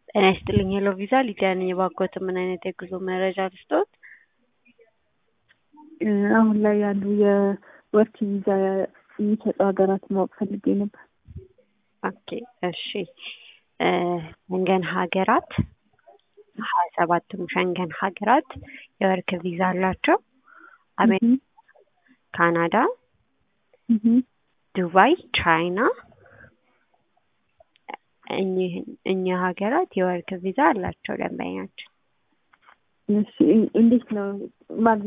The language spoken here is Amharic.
ጤና ይስጥልኝ ሄሎ ቪዛ ሊዲያ ነኝ። የባኮት ምን አይነት የጉዞ መረጃ ልስጥዎት? አሁን ላይ ያሉ የወርክ ቪዛ የሚሰጡ ሀገራት ማወቅ ፈልጌ ነበር። ኦኬ እሺ ሸንገን ሀገራት ሀያ ሰባቱም ሸንገን ሀገራት የወርክ ቪዛ አላቸው። አሜሪካ፣ ካናዳ፣ ዱባይ፣ ቻይና እኚህ እኚህ ሀገራት የወርክ ቪዛ አላቸው ደንበኛችን። እሺ እንዴት ነው ማለት